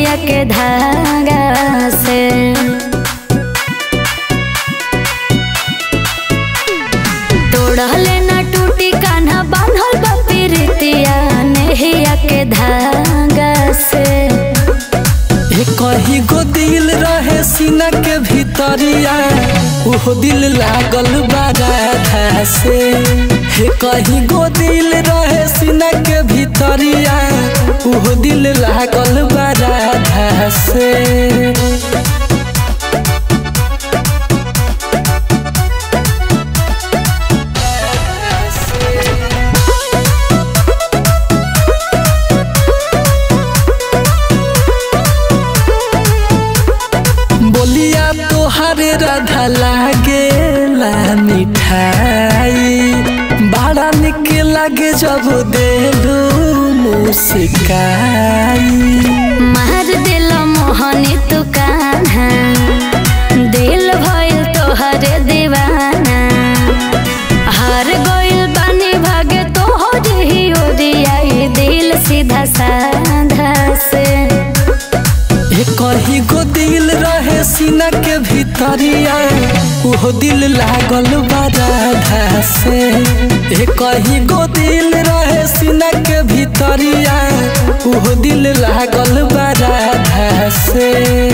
नहिया के धागा से तोड़ले ना टूटी कान्हा बांधल बा प्रीतिया नहिया के धागा से हे कहीं गो दिल रहे सीना के भीतरिया ओहो दिल लागल बा राधा से हे कहीं गो दिल रहे सीना के भीतरिया ओहो दिल लागल बा राधा से बोलिया तोहरे राधा लागे ला मिठाई बड़ा निक लागे जब देलू मुस्काई मार दिल मोहनी तू कान्हा दिल भइल तोहरे दीवाना हार गइल बानी भागे तोहर ही ओरियाई दिल सीधा साधा से हे कहीं गो दिल रहे सीना के भीतरिया ओहो दिल लागल बा राधा से हे कहीं गो दिल रहे सीना के भीतरिया ओहो दिल लागल बा राधा से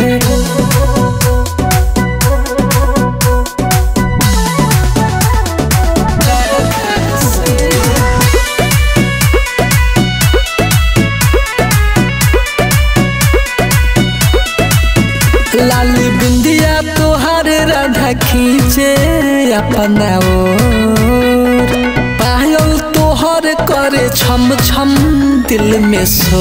लाली बिंदिया तोहार राधा खींचे अपना ओर पायल तोहर करे छम छम दिल में सो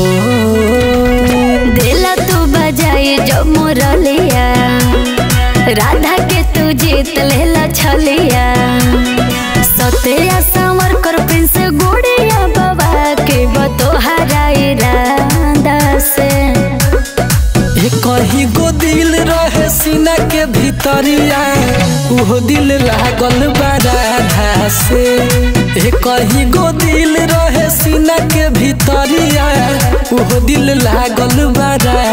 दिल तू बजाई जो मुरलिया राधा के तू जीत लेला छलिया सत्या संवर कर प्रिंस गुड़िया बाबा के बतोहरा इरादा से हे कहीं गो दिल रहे सीना के भीतरिया ओहो दिल लागल बा राधा से हे कहीं गो दिल रहे सीना के भीतरिया ओहो दिल लागल बा राधा